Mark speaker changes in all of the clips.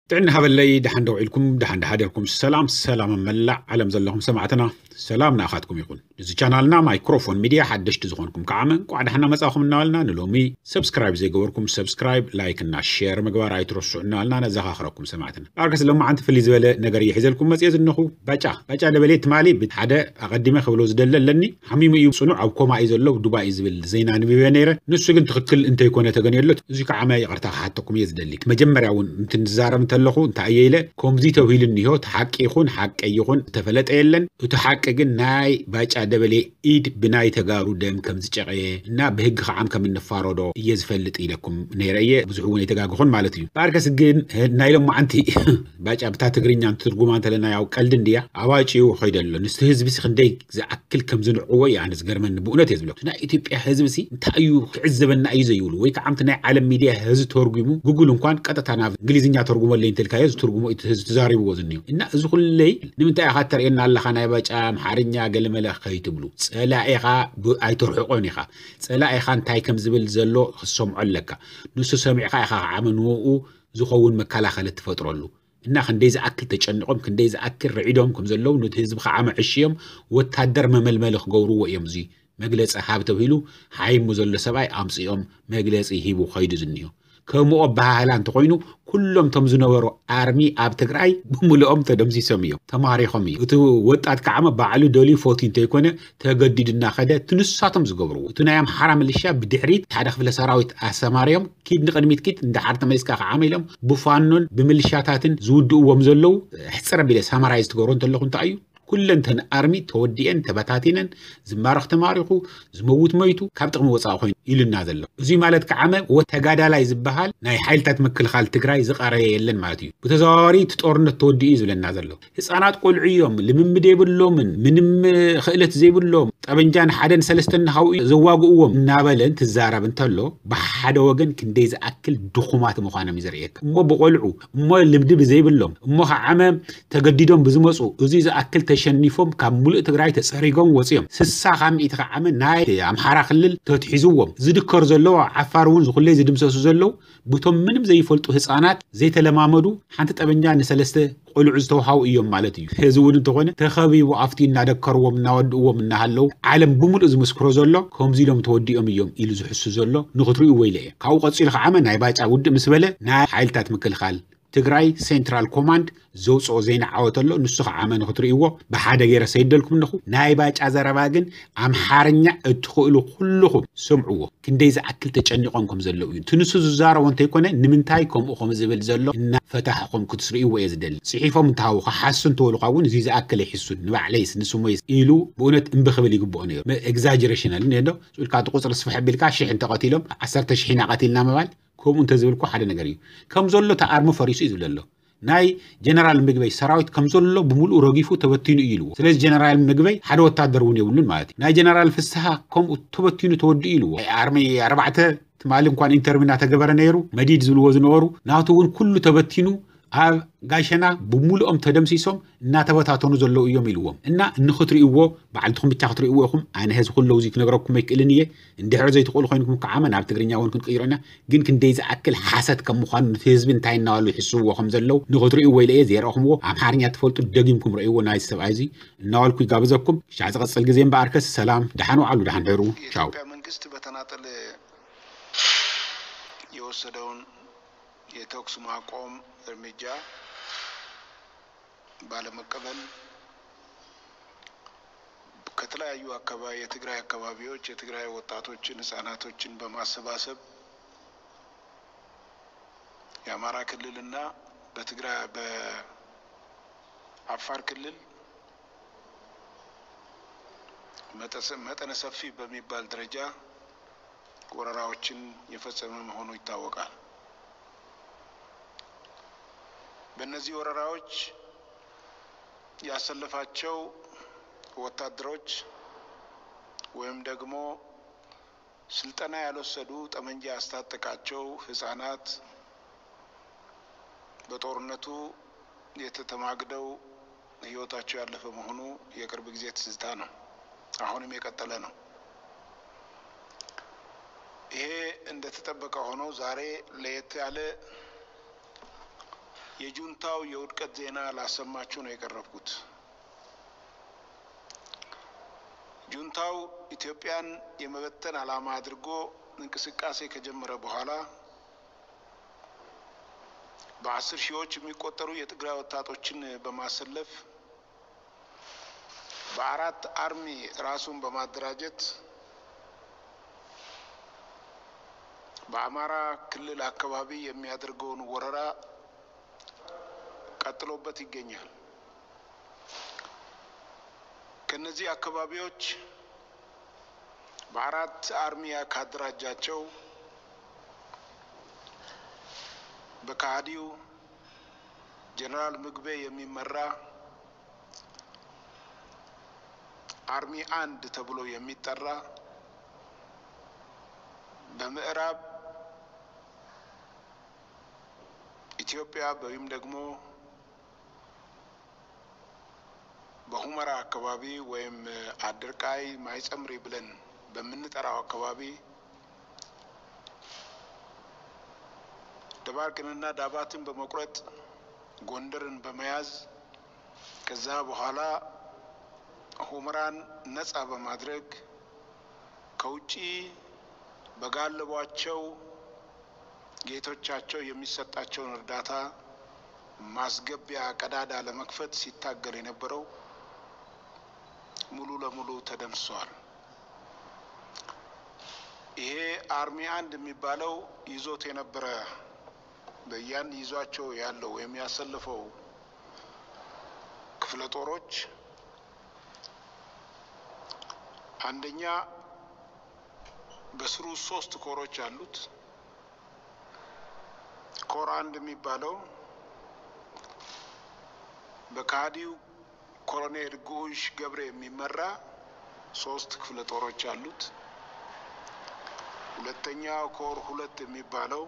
Speaker 1: ጥዕና ሃበለይ ድሓን ደው ኢልኩም ድሓን ድሓደርኩም ሰላም ሰላም መላእ ዓለም ዘለኹም ሰማዕትና ሰላም ንኣኻትኩም ይኹን እዚ ቻናልና ማይክሮፎን ሚድያ ሓደሽቲ ዝኾንኩም ከዓመ እንቋዕ ድሓና መፃኹም እናበልና ንሎሚ ሰብስክራይብ ዘይገበርኩም ሰብስክራይብ ላይክ እና ሼር ምግባር ኣይትረስዑ እናበልና ነዘኻኽረኩም ሰማዕትና ዳርገስ ሎማዓንቲ ፍልይ ዝበለ ነገር እየ ሒዘልኩም መፅየ ዝነኹ ባጫ ባጫ ደበሌ ትማሊ ብሓደ ኣቐዲመ ክብሎ ዝደለ ኣለኒ ሓሚሙ እዩ ፅኑዕ ኣብ ኮማ እዩ ዘሎ ዱባይ እዩ ዝብል ዜና ንብበ ነይረ ንሱ ግን ትኽክል እንተይኮነ ተገንየሎት እዚ ከዓመ ይቕርታ ክሓተኩም እየ ዝደሊ መጀመርያ እውን እንትንዛረብ እንተለኹ እንታይ እየ ኢለ ከምዚ ተባሂሉ እኒሆ እቲ ሓቂ ይኹን ሓቂ ይኹን ዝተፈለጠ የለን እቲ ሓቂ ግን ናይ ባጫ ደበሌ ኢድ ብናይ ተጋሩ ደም ከም ዝጨቐየ እና ብህጊ ከዓም ከም እንፋረዶ እየ ዝፈልጥ ኢለኩም ነይረ እየ ብዙሕ እውን ኣይተጋግኹን ማለት እዩ ባርከስ ግን ናይ ሎም መዓንቲ ባጫ ብታ ትግርኛ ትርጉማ እንተለና ያው ቀልዲ እንድያ ኣባጭኡ ኮይደ ኣሎ ንስቲ ህዝቢ ሲ ክንደይ ዝኣክል ከም ዝንዕዎ እዩ ኣነ ዝገርመኒ ብእውነት እየ ዝብሎ ናይ ኢትዮጵያ ህዝቢ ሲ እንታይ እዩ ክዕዘበና እዩ ዘይብሉ ወይ ከዓ ምቲ ናይ ዓለም ሚድያ ህዝቢ ተርጉሙ ጉግል እንኳን ቀጥታ ናብ እንግሊዝኛ ተርጉመለይ እንተልካዮ ዝትርጉሞ ተዛሪብዎ ዝኒዮ እና እዚ ኩለይ ንምንታይ ኢኻ ተርእየና ኣለካ ናይ ባጫ ኣምሓርኛ ገለመለ ከይትብሉ ፀላኢኻ ኣይተርሕቆን ኢኻ ፀላኢኻ እንታይ ከም ዝብል ዘሎ ክሰምዖ ኣለካ ንሱ ሰሚዕካ ኢኻ ዓመ ንውኡ ዝኸውን መከላኸሊ ትፈጥረሉ እና ክንደይ ዝኣክል ተጨኒቆም ክንደይ ዝኣክል ረዒዶም ከም ዘለዉ ነቲ ህዝቢ ከዓ መዕሽዮም ወታደር መመልመሊ ክገብርዎ እዮም እዚ መግለፂ ሃብ ተባሂሉ ሓይሙ ዘሎ ሰብኣይ ኣምፅኦም መግለፂ ሂቡ ከይዱ ዝኒዮ ከምኡ ኣባሃህላ እንተኮይኑ ኩሎም ቶም ዝነበሩ ኣርሚ ኣብ ትግራይ ብምልኦም ተደምሲሶም እዮም ተማሪኾም እዩ እቲ ወጣት ከዓመ ባዕሉ ደልዩ ፎቲ እንተይኮነ ተገዲዱ እናኸደ እቲ ንሳቶም ዝገብርዎ እቲ ናይ ኣምሓራ ምልሻ ብድሕሪት ሓደ ክፍለ ሰራዊት ኣሰማርዮም ኪድ ንቅድሚት ኪድ እንዳሓር ተመሊስካ ከዓመ ኢሎም ብፋኖን ብምልሻታትን ዝውድእዎም ዘለው ሕፅረ ቢለ ሰማራይ ዝትገብሮ እንተለኹ እንታይ እዩ ኩለንተን ኣርሚ ተወዲአን ተበታቲነን ዝማረኽ ተማሪኹ ዝመውት መይቱ ካብ ጥቕሚ ወፃኢ ኮይኑ ኢሉና ዘሎ እዚ ማለት ከዓመ ተጋዳላይ ዝበሃል ናይ ሓይልታት ምክልኻል ትግራይ ዝቐረየ የለን ማለት እዩ ብተዘዋዋሪ እቲ ጦርነት ተወዲኡ እዩ ዝብለና ዘሎ ህፃናት ቆልዑ እዮም ልምምድ የብሎምን ምንም ክእለት ዘይብሎም ጠበንጃን ሓደን ሰለስተን ሃው ዘዋግእዎም እናበለን ትዛረብ እንተሎ ብሓደ ወገን ክንደይ ዝኣክል ድኹማት ምዃኖም እዩ ዘርእየካ እሞ ብቆልዑ እሞ ልምዲ ብዘይብሎም እሞ ከዓመ ተገዲዶም ብዝመፁ እዚ ዝኣክል ተሸኒፎም ካብ ሙሉእ ትግራይ ተፀሪጎም ወፂኦም ስሳ ካብ ሚኢቲ ከዓመ ናይ ኣምሓራ ክልል ተትሒዝዎም ዝድከሩ ዘለዎ ዓፋር እውን ዝኩለይ ዝድምሰሱ ዘለው ብቶም ምንም ዘይፈልጡ ህፃናት ዘይተለማመዱ ሓንቲ ጠበንጃ ንሰለስተ ቆልዑ ዝተውሃቡ እዮም ማለት እዩ እዚ እውን እንተኾነ ተኸቢቡ ኣብቲ እናደከርዎም እናወድእዎም እናሃለው ዓለም ብምሉእ ዝምስክሮ ዘሎ ከምዚ ኢሎም ተወዲኦም እዮም ኢሉ ዝሕሱ ዘሎ ንክትርእዩ ወይለ እየ ካብኡ ቀፂሉ ከዓመ ናይ ባጫ ውድእ ምስ በለ ናይ ሓይልታት ምክልኻል ትግራይ ሴንትራል ኮማንድ ዘውፅኦ ዜና ዓወት ኣሎ ንሱ ከዓመ ንክትርእይዎ ብሓደ ገይረ ሰይደልኩም ኣለኹ ናይ ባጫ ዘረባ ግን ኣምሓርኛ እትኽእሉ ኩልኹም ስምዕዎ ክንደይ ዝኣክል ተጨኒቆም ከም ዘለው እዩ እቲ ንሱ ዝዛረቦ እንተይኮነ ንምንታይ ከምኡ ከም ዝብል ዘሎ እናፈታሕኩም ክትስርእይዎ እየ ዝደሊ ፅሒፎም እንትሃቡ ሓሱ እንትበሉካ እውን እዚ ዝኣክል ኣይሕሱን ንባዕለይስ ንስሞይስ ኢሉ ብእውነት እምቢ ክብል ይግብኦ ነይሩ ኤግዛጀሬሽን ኣለ ዶ ኢልካ እቲ ቁፅሪ ስፍሕ ኣቢልካ ሽሕ እንተቐቲሎም ዓሰርተ ሽሒና ቀቲልና ምባል ከምኡ እንተዝብልኩ ሓደ ነገር እዩ ከም ዘሎ ተኣርሞ ፈሪሱ እዩ ዝብል ኣሎ ናይ ጀነራል ምግበይ ሰራዊት ከም ዘሎ ብምሉእ ረጊፉ ተበቲኑ እዩ ኢልዎ ስለዚ ጀነራል ምግበይ ሓደ ወታደር እውን የብሉን ማለት እዩ ናይ ጀነራል ፍስሓ ከምኡ ተበቲኑ ተወዲኡ ኢልዎ ኣርሚ ኣርባዕተ ትማሊ እንኳን ኢንተርቪ እናተገበረ ነይሩ መዲድ ዝብልዎ ዝነበሩ ናቱ እውን ኩሉ ተበቲኑ ኣብ ጋሸና ብምሉኦም ተደምሲሶም እናተበታተኑ ዘለው እዮም ኢልዎም እና ንክትርእይዎ ባዕልትኩም ብቻ ክትርእይዎ ኢኹም ኣነ ህዚ ኩለው እዚ ክነግረኩም ኣይክእልን እየ እንድሕር ዘይትኽእሉ ኮይንኩም ከዓመ ናብ ትግርኛ እውን ክንቅይሮ ኢና ግን ክንደይ ዝኣክል ሓሰት ከም ምኳኑ ነቲ ህዝቢ እንታይ እናባሉ ይሕስብዎ ከም ዘለው ንክትርእይዎ ኢለ እየ ዘርአኹምዎ ኣምሓርኛ ትፈልጡ ደጊምኩም ረእይዎ ናይ ሰብኣይ እዚ እናበልኩ ይጋብዘኩም ሻዕ ዝቐፅል ግዜ እምበኣርከስ ሰላም ድሓን ዋዕሉ ድሓን ድሕሩ ቻው
Speaker 2: መንግስት በተናጠል የወሰደውን የተኩስ ማቆም እርምጃ ባለመቀበል ከተለያዩ አካባቢ የትግራይ አካባቢዎች የትግራይ ወጣቶችን ህጻናቶችን በማሰባሰብ የአማራ ክልልና በትግራይ በአፋር ክልል መጠነ ሰፊ በሚባል ደረጃ ወረራዎችን የፈጸመ መሆኑ ይታወቃል። በእነዚህ ወረራዎች ያሰለፋቸው ወታደሮች ወይም ደግሞ ስልጠና ያልወሰዱ ጠመንጃ ያስታጠቃቸው ህጻናት በጦርነቱ የተተማግደው ህይወታቸው ያለፈ መሆኑ የቅርብ ጊዜ ትዝታ ነው። አሁንም የቀጠለ ነው። ይሄ እንደተጠበቀ ሆኖ ዛሬ ለየት ያለ የጁንታው የውድቀት ዜና ላሰማችሁ ነው የቀረብኩት። ጁንታው ኢትዮጵያን የመበተን ዓላማ አድርጎ እንቅስቃሴ ከጀመረ በኋላ በአስር ሺዎች የሚቆጠሩ የትግራይ ወጣቶችን በማሰለፍ በአራት አርሚ ራሱን በማደራጀት በአማራ ክልል አካባቢ የሚያደርገውን ወረራ ቀጥሎበት ይገኛል። ከነዚህ አካባቢዎች በአራት አርሚያ ካደራጃቸው በካህዲው ጀኔራል ምግቤ የሚመራ አርሚ አንድ ተብሎ የሚጠራ በምዕራብ ኢትዮጵያ ወይም ደግሞ በሁመራ አካባቢ ወይም አድርቃይ ማይጸምሪ ብለን በምንጠራው አካባቢ ደባርቅንና ዳባትን በመቁረጥ ጎንደርን በመያዝ ከዛ በኋላ ሁመራን ነጻ በማድረግ ከውጪ በጋለቧቸው ጌቶቻቸው የሚሰጣቸውን እርዳታ ማስገቢያ ቀዳዳ ለመክፈት ሲታገል የነበረው ሙሉ ለሙሉ ተደምስሷል። ይሄ አርሚ አንድ የሚባለው ይዞት የነበረ በያን ይዟቸው ያለው የሚያሰልፈው ክፍለ ጦሮች አንደኛ በስሩ ሶስት ኮሮች አሉት። ኮር አንድ የሚባለው በካዲው ኮሎኔል ጉሽ ገብረ የሚመራ ሶስት ክፍለ ጦሮች አሉት። ሁለተኛ ኮር ሁለት የሚባለው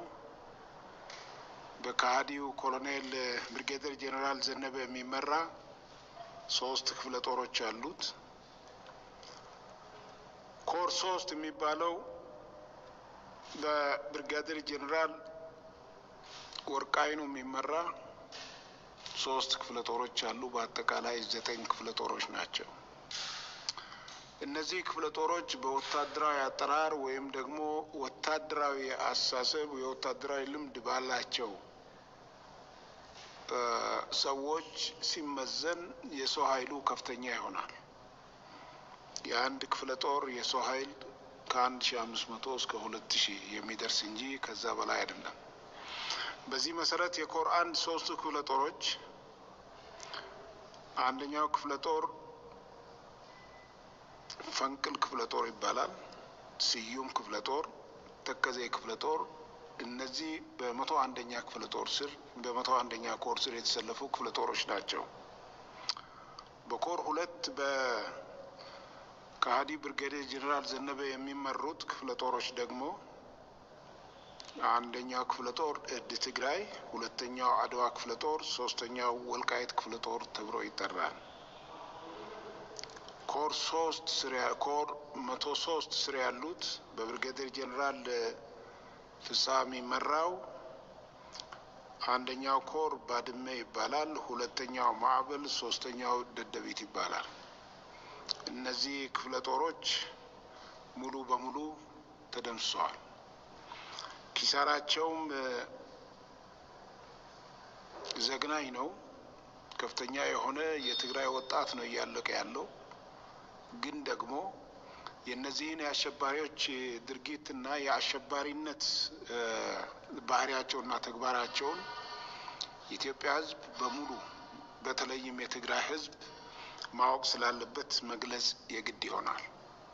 Speaker 2: በካዲው ኮሎኔል ብርጌደር ጄኔራል ዘነበ የሚመራ ሶስት ክፍለ ጦሮች አሉት። ኮር ሶስት የሚባለው በብርጋዴር ጄኔራል ወርቃይኑ የሚመራ ሶስት ክፍለ ጦሮች አሉ። በአጠቃላይ ዘጠኝ ክፍለ ጦሮች ናቸው። እነዚህ ክፍለ ጦሮች በወታደራዊ አጠራር ወይም ደግሞ ወታደራዊ አስተሳሰብ የወታደራዊ ልምድ ባላቸው ሰዎች ሲመዘን የሰው ኃይሉ ከፍተኛ ይሆናል። የአንድ ክፍለ ጦር የሰው ኃይል ከአንድ ሺ አምስት መቶ እስከ ሁለት ሺህ የሚደርስ እንጂ ከዛ በላይ አይደለም። በዚህ መሰረት የኮር አንድ ሶስቱ ክፍለ ጦሮች አንደኛው ክፍለ ጦር ፈንቅል ክፍለ ጦር ይባላል። ስዩም ክፍለ ጦር፣ ተከዜ ክፍለ ጦር እነዚህ በመቶ አንደኛ ክፍለ ጦር ስር በመቶ አንደኛ ኮር ስር የተሰለፉ ክፍለ ጦሮች ናቸው። በኮር ሁለት በከሃዲ ብርጌዴር ጄኔራል ዘነበ የሚመሩት ክፍለ ጦሮች ደግሞ አንደኛው ክፍለ ጦር እድ ትግራይ፣ ሁለተኛው አድዋ ክፍለ ጦር፣ ሶስተኛው ወልቃይት ክፍለ ጦር ተብሎ ይጠራል። ኮር ሶስት ስር ኮር መቶ ሶስት ስር ያሉት በብርጌዴር ጄኔራል ፍስሐ የሚመራው አንደኛው ኮር ባድመ ይባላል። ሁለተኛው ማዕበል፣ ሶስተኛው ደደቢት ይባላል። እነዚህ ክፍለ ጦሮች ሙሉ በሙሉ ተደምስሰዋል። ኪሳራቸውም ዘግናኝ ነው። ከፍተኛ የሆነ የትግራይ ወጣት ነው እያለቀ ያለው። ግን ደግሞ የእነዚህን የአሸባሪዎች ድርጊትና የአሸባሪነት ባህሪያቸውና ተግባራቸውን የኢትዮጵያ ሕዝብ በሙሉ በተለይም የትግራይ ሕዝብ ማወቅ ስላለበት መግለጽ የግድ ይሆናል።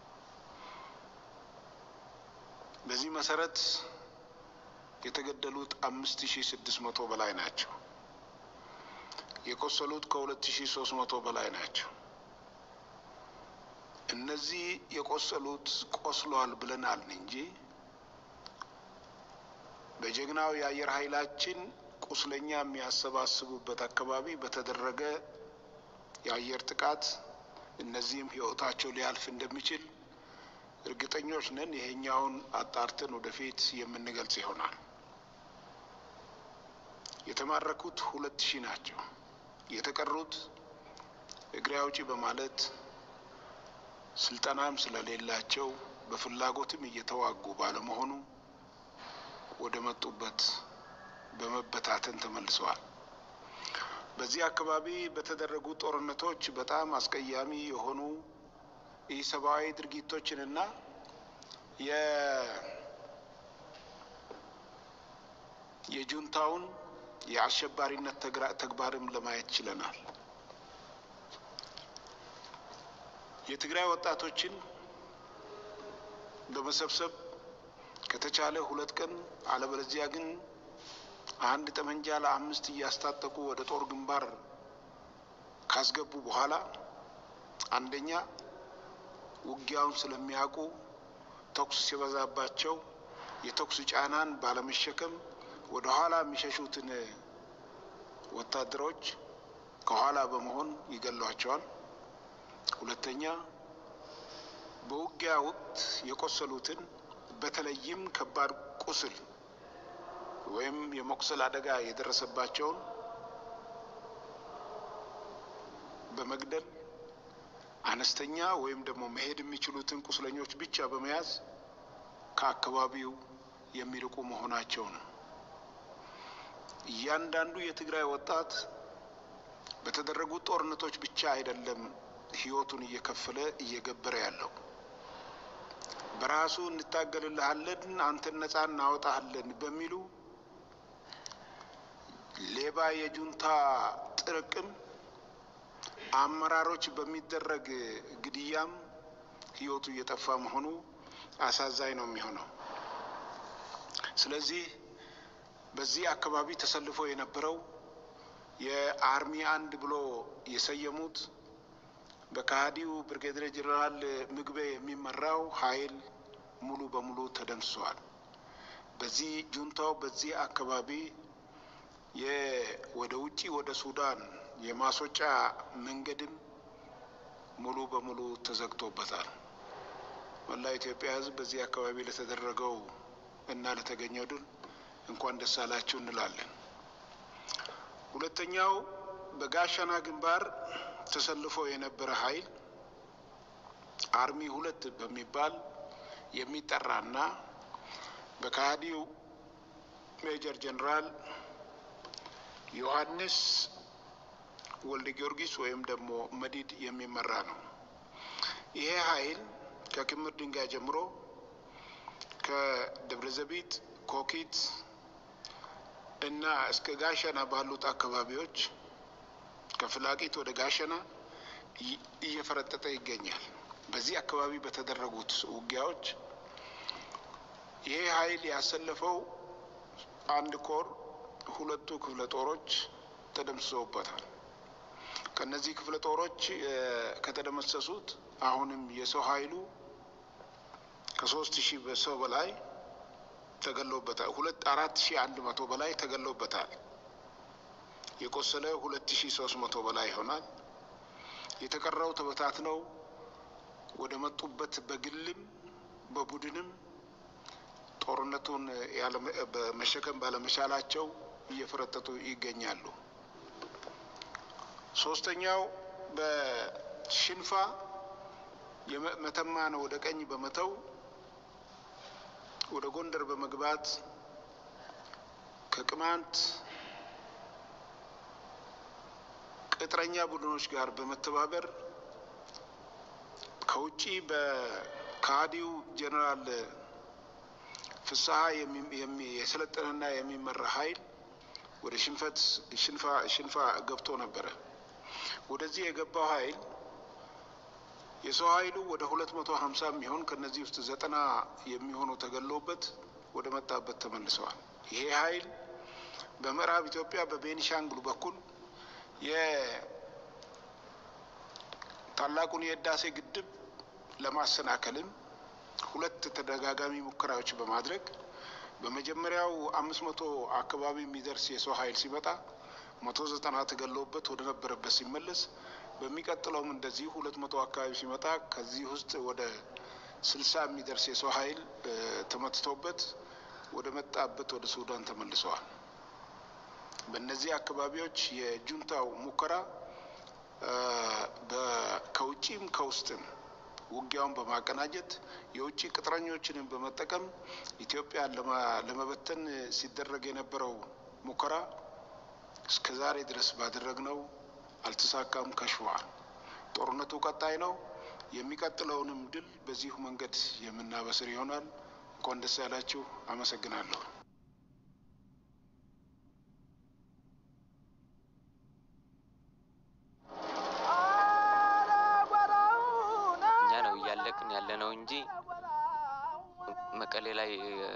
Speaker 2: በዚህ መሰረት የተገደሉት አምስት ሺ ስድስት መቶ በላይ ናቸው። የቆሰሉት ከሁለት ሺ ሶስት መቶ በላይ ናቸው። እነዚህ የቆሰሉት ቆስሏል ብለናል እንጂ በጀግናው የአየር ኃይላችን ቁስለኛ የሚያሰባስቡበት አካባቢ በተደረገ የአየር ጥቃት እነዚህም ህይወታቸው ሊያልፍ እንደሚችል እርግጠኞች ነን። ይሄኛውን አጣርተን ወደፊት የምንገልጽ ይሆናል። የተማረኩት ሁለት ሺህ ናቸው። የተቀሩት እግሬ አውጪ በማለት ስልጠናም ስለሌላቸው በፍላጎትም እየተዋጉ ባለመሆኑ ወደ መጡበት በመበታተን ተመልሰዋል። በዚህ አካባቢ በተደረጉ ጦርነቶች በጣም አስቀያሚ የሆኑ ኢሰብአዊ ድርጊቶችንና የጁንታውን የአሸባሪነት ተግባርም ለማየት ችለናል። የትግራይ ወጣቶችን በመሰብሰብ ከተቻለ ሁለት ቀን አለበለዚያ ግን አንድ ጠመንጃ ለአምስት እያስታጠቁ ወደ ጦር ግንባር ካስገቡ በኋላ አንደኛ ውጊያውን ስለሚያውቁ ተኩስ ሲበዛባቸው የተኩስ ጫናን ባለመሸከም ወደ ኋላ የሚሸሹትን ወታደሮች ከኋላ በመሆን ይገሏቸዋል። ሁለተኛ በውጊያ ወቅት የቆሰሉትን በተለይም ከባድ ቁስል ወይም የመቁሰል አደጋ የደረሰባቸውን በመግደል አነስተኛ ወይም ደግሞ መሄድ የሚችሉትን ቁስለኞች ብቻ በመያዝ ከአካባቢው የሚርቁ መሆናቸው ነው። እያንዳንዱ የትግራይ ወጣት በተደረጉት ጦርነቶች ብቻ አይደለም ሕይወቱን እየከፈለ እየገበረ ያለው በራሱ እንታገልልሃለን፣ አንተን ነጻ እናወጣሃለን በሚሉ ሌባ የጁንታ ጥርቅም አመራሮች በሚደረግ ግድያም ሕይወቱ እየጠፋ መሆኑ አሳዛኝ ነው የሚሆነው። ስለዚህ በዚህ አካባቢ ተሰልፎ የነበረው የአርሚ አንድ ብሎ የሰየሙት በካህዲው ብርጌዴር ጄኔራል ምግቤ የሚመራው ኃይል ሙሉ በሙሉ ተደምስሷል። በዚህ ጁንታው በዚህ አካባቢ ወደ ውጪ ወደ ሱዳን የማስወጫ መንገድም ሙሉ በሙሉ ተዘግቶበታል። መላ ኢትዮጵያ ሕዝብ በዚህ አካባቢ ለተደረገው እና ለተገኘው ድል እንኳን ደስ አላችሁ እንላለን። ሁለተኛው በጋሸና ግንባር ተሰልፎ የነበረ ኃይል አርሚ ሁለት በሚባል የሚጠራና በካህዲው ሜጀር ጀኔራል ዮሐንስ ወልደ ጊዮርጊስ ወይም ደግሞ መዲድ የሚመራ ነው። ይሄ ኃይል ከክምር ድንጋይ ጀምሮ ከደብረ ዘቢት፣ ኮኪት እና እስከ ጋሸና ባሉት አካባቢዎች ከፍላቂት ወደ ጋሸና እየፈረጠጠ ይገኛል። በዚህ አካባቢ በተደረጉት ውጊያዎች ይሄ ኃይል ያሰለፈው አንድ ኮር ሁለቱ ክፍለ ጦሮች ተደምስሰውበታል። ከነዚህ ክፍለ ጦሮች ከተደመሰሱት አሁንም የሰው ኃይሉ ከሶስት ሺህ ሰው በላይ ተገሎበታል። ሁለት አራት ሺህ አንድ መቶ በላይ ተገሎበታል። የቆሰለ ሁለት ሺህ ሶስት መቶ በላይ ይሆናል። የተቀረው ተበታትነው ወደ መጡበት በግልም በቡድንም ጦርነቱን መሸከም ባለመቻላቸው እየፈረጠጡ ይገኛሉ። ሶስተኛው በሽንፋ መተማን ወደ ቀኝ በመተው ወደ ጎንደር በመግባት ከቅማንት ቅጥረኛ ቡድኖች ጋር በመተባበር ከውጪ በካዲው ጄኔራል ፍስሀ የሰለጠነና የሚመራ ኃይል ወደ ሽንፈት ሽንፋ ሽንፋ ገብቶ ነበረ። ወደዚህ የገባው ኃይል የሰው ኃይሉ ወደ ሁለት መቶ ሀምሳ የሚሆን ከነዚህ ውስጥ ዘጠና የሚሆኑ ተገሎበት ወደ መጣበት ተመልሰዋል። ይሄ ኃይል በምዕራብ ኢትዮጵያ በቤኒሻንጉል በኩል የታላቁን የህዳሴ ግድብ ለማሰናከልም ሁለት ተደጋጋሚ ሙከራዎች በማድረግ በመጀመሪያው አምስት መቶ አካባቢ የሚደርስ የሰው ኃይል ሲመጣ መቶ ዘጠና ተገለውበት ወደ ነበረበት ሲመለስ በሚቀጥለውም እንደዚሁ ሁለት መቶ አካባቢ ሲመጣ ከዚህ ውስጥ ወደ ስልሳ የሚደርስ የሰው ኃይል ተመትቶበት ወደ መጣበት ወደ ሱዳን ተመልሰዋል። በእነዚህ አካባቢዎች የጁንታው ሙከራ ከውጭም ከውስጥም ውጊያውን በማቀናጀት የውጭ ቅጥረኞችንም በመጠቀም ኢትዮጵያን ለመበተን ሲደረግ የነበረው ሙከራ እስከ ዛሬ ድረስ ባደረግነው አልተሳካም፣ ከሽፏል። ጦርነቱ ቀጣይ ነው። የሚቀጥለውንም ድል በዚሁ መንገድ የምናበስር ይሆናል። እንኳን ደስ ያላችሁ። አመሰግናለሁ።
Speaker 3: እኛ ነው እያለቅን ያለ ነው እንጂ መቀሌ ላይ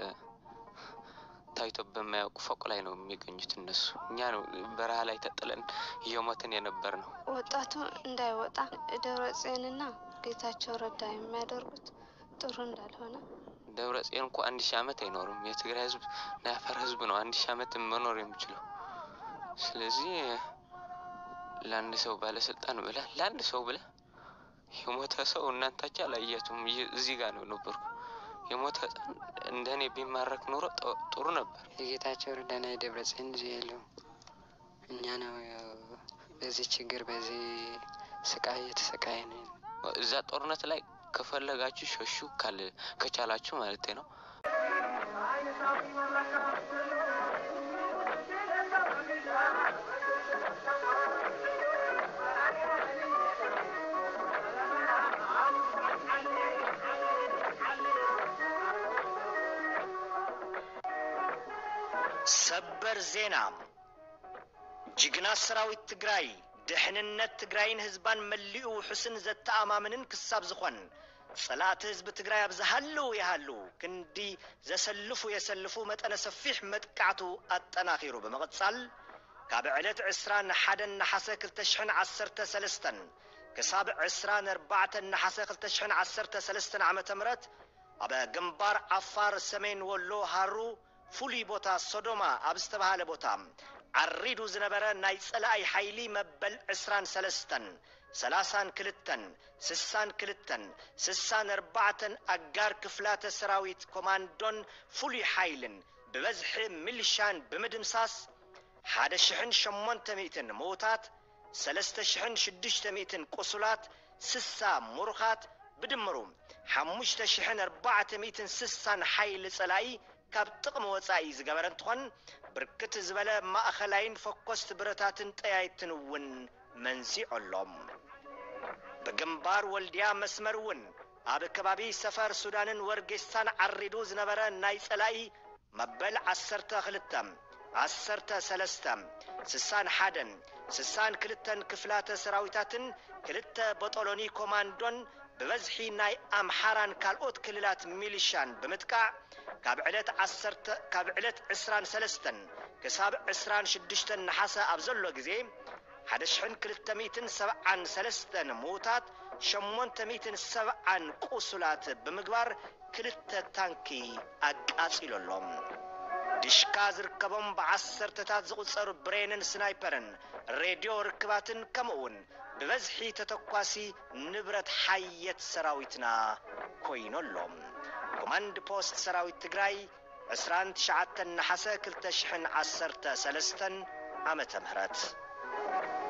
Speaker 3: ታይቶ በማያውቅ ፎቅ ላይ ነው የሚገኙት እነሱ። እኛ ነው በረሃ ላይ ተጥለን እየሞትን የነበር ነው።
Speaker 4: ወጣቱ እንዳይወጣ ደብረ ጽዮንና ጌታቸው ረዳ የሚያደርጉት ጥሩ እንዳልሆነ
Speaker 3: ደብረ ጽዮን እኮ አንድ ሺህ ዓመት አይኖርም። የትግራይ ህዝብ የአፋር ህዝብ ነው አንድ ሺህ ዓመት መኖር የሚችለው። ስለዚህ ለአንድ ሰው ባለስልጣን ብለ ለአንድ ሰው ብለ የሞተ ሰው እናንታቸው አላያችሁም። እዚህ ጋር ነው ነበርኩ። የሞተ ህፃን እንደ እኔ ቢማረክ ኑሮ ጥሩ ነበር።
Speaker 5: የጌታቸው ረዳና የደብረ ጽዮን ልጅ የለውም። እኛ ነው በዚህ ችግር በዚህ ስቃይ እየተሰቃየ ነው።
Speaker 3: እዛ ጦርነት ላይ ከፈለጋችሁ ሸሹ ካል ከቻላችሁ ማለት ነው።
Speaker 6: ሰበር ዜና ጅግና ሰራዊት ትግራይ ድሕንነት ትግራይን ህዝባን መሊኡ ውሑስን ዘተኣማምንን ክሳብ ዝኾን ጸላእቲ ህዝቢ ትግራይ ኣብ ዝሃለዉ ይሃሉ ክንዲ ዘሰልፉ የሰልፉ መጠነ ሰፊሕ መጥቃዕቱ ኣጠናኺሩ ብምቕጻል ካብ ዕለት 21 ናሓሰ 213 ክሳብ 24 ናሓሰ 213 ዓ ም ኣብ ግንባር ዓፋር ሰሜን ወሎ ሃሩ ፍሉይ ቦታ ሶዶማ ኣብ ዝተባሃለ ቦታ ዓሪዱ ዝነበረ ናይ ጸላኣይ ሓይሊ መበል 23 ሰላሳን ክልተን ስሳን ክልተን ስሳን ኣርባዕተን ኣጋር ክፍላተ ሰራዊት ኮማንዶን ፍሉይ ሓይልን ብበዝሒ ሚሊሻን ብምድምሳስ ሓደ ሽሕን ሸሞንተ ሚእትን ምዉታት ሰለስተ ሽሕን ሽዱሽተ ሚእትን ቁሱላት ስሳ ሙሩኻት ብድምሩ ሓሙሽተ ሽሕን ኣርባዕተ ሚእትን ስሳን ሓይሊ ጸላኢ ካብ ጥቕሚ ወፃኢ ዝገበረ እንትኾን ብርክት ዝበለ ማእኸላይን ፈኮስቲ ብረታትን ጠያይትን እውን መንዚዖሎም ብግንባር ወልድያ መስመር እውን ኣብ ከባቢ ሰፈር ሱዳንን ወርጌስታን ዓሪዱ ዝነበረ ናይ ጸላኢ መበል ዓሰርተ ክልተ ዓሰርተ ሰለስተ ስሳን ሓደን ስሳን ክልተን ክፍላተ ሰራዊታትን ክልተ በጠሎኒ ኮማንዶን ብበዝሒ ናይ ኣምሓራን ካልኦት ክልላት ሚሊሻን ብምጥቃዕ ካብ ዕለት ዓሰርተ ካብ ዕለት ዕስራን ሰለስተን ክሳብ ዕስራን ሽዱሽተን ናሓሰ ኣብ ዘሎ ግዜ ሓደ ሽሕን ክልተ ሚእትን ሰብዓን ሰለስተን ምዉታት ሸሞንተ ሚእትን ሰብዓን ቁሱላት ብምግባር ክልተ ታንኪ ኣቃጺለሎም ድሽካ ዝርከቦም ብዓሰርተታት ዝቝጸሩ ብሬንን ስናይፐርን ሬድዮ ርክባትን ከምኡ እውን ብበዝሒ ተተኳሲ ንብረት ሓየት ሰራዊትና ኮይኖሎም ኮማንድ ፖስት ሰራዊት ትግራይ 29 ናሓሰ 2013 ዓመተ ምህረት